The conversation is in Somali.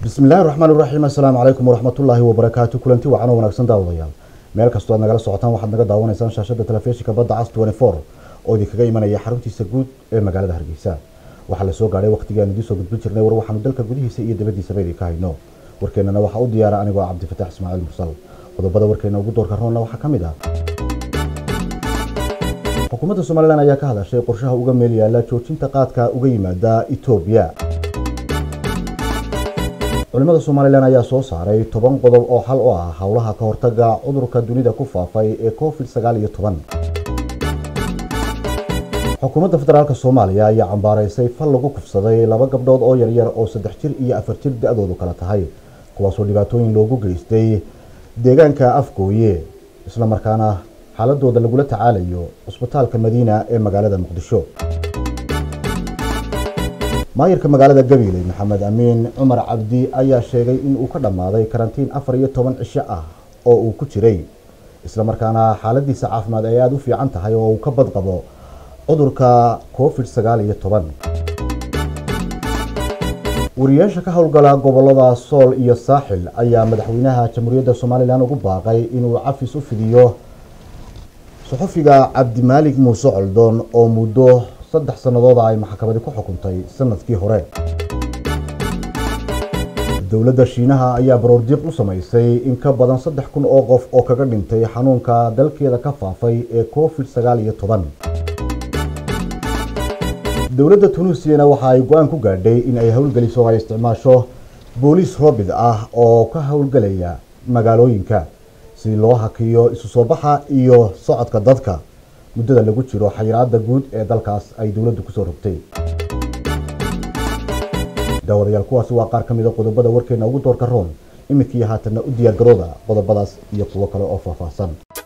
bismi illahi raxmaan iraxiim assalaamu calaykum waraxmatullaahi wabarakaatu kulanti wacan oo wanaagsan daawadayaal meel kastoo aad nagala socotaan waxaad naga daawanaysaan shaashada telefishinka badda cas oo idinkaga imanaya xaruntiisa guud ee magaalada hargeysa waxaa la soo gaadhay waqtigii aan idiin soo gudbin jirnay war waxaanu dalka gudihiisa iyo dabadiisaba idinka hayno warkeennana waxaa u diyaara anigoo cabdifataax ismaaciil mursal qodobada warkeena ugu doorka roonna waxaa ka mid ah xukuumadda somalilan ayaa ka hadashay qorshaha uga meel yaala joojinta qaadka uga yimaada etoobiya culimada somalilan ayaa soo saaray toban qodob oo xal u ah howlaha ka hortaga cudurka dunida ku faafay ee covid sagaal iyo toban xukuumadda federaalk soomaaliya ayaa cambaaraysay fal lagu kufsaday laba gabdhood oo yaryar oo saddex jir iyo afar jir da-doodu kala tahay kuwaasoo dhibaatooyin loogu geystay deegaanka afgooye islamarkaana xaaladooda lagula tacaalayo cusbitaalka madiina ee magaalada muqdisho maayirka magaalada gabiley maxamed amiin cumar cabdi ayaa sheegay in uu ka dhammaaday karantiin afar iyo toban cisho ah oo uu ku jiray islamarkaana xaaladiisa caafimaad ay aada u fiican tahay oo uu ka badqabo cudurka covid sagaal iyo toban wariyaasha ka howlgala gobolada sool iyo saaxil ayaa madaxweynaha jamhuuriyadda somalilan ugu baaqay inuu cafis u fidiyo suxufiga cabdimaalig muuse coldoon oo muddo saddex sanadooda ay maxkamadi ku xukuntay sanadkii hore dowladda shiinaha ayaa baroordiiq u samaysay in ka badan saddex kun oo qof oo kaga dhintay xanuunka dalkeeda ka faafay ee covid sagaal iyo toban dowladda tunuusiyana waxa ay go-aan ku gaadhay in ay howlgeliso ay isticmaasho booliis roobid ah oo ka howlgelaya magaalooyinka si loo hakiyo isu soo baxa iyo socodka dadka muddada lagu jiro xayiraada guud ee dalkaas ay dowladdu kusoo rogtay daawadayaal kuwaasi waa qaar ka mid a qodobada warkeena ugu doorka roon iminkii haatanna u diyaargarooda qodobadaas iyo kuwo kale oo faahfaahsan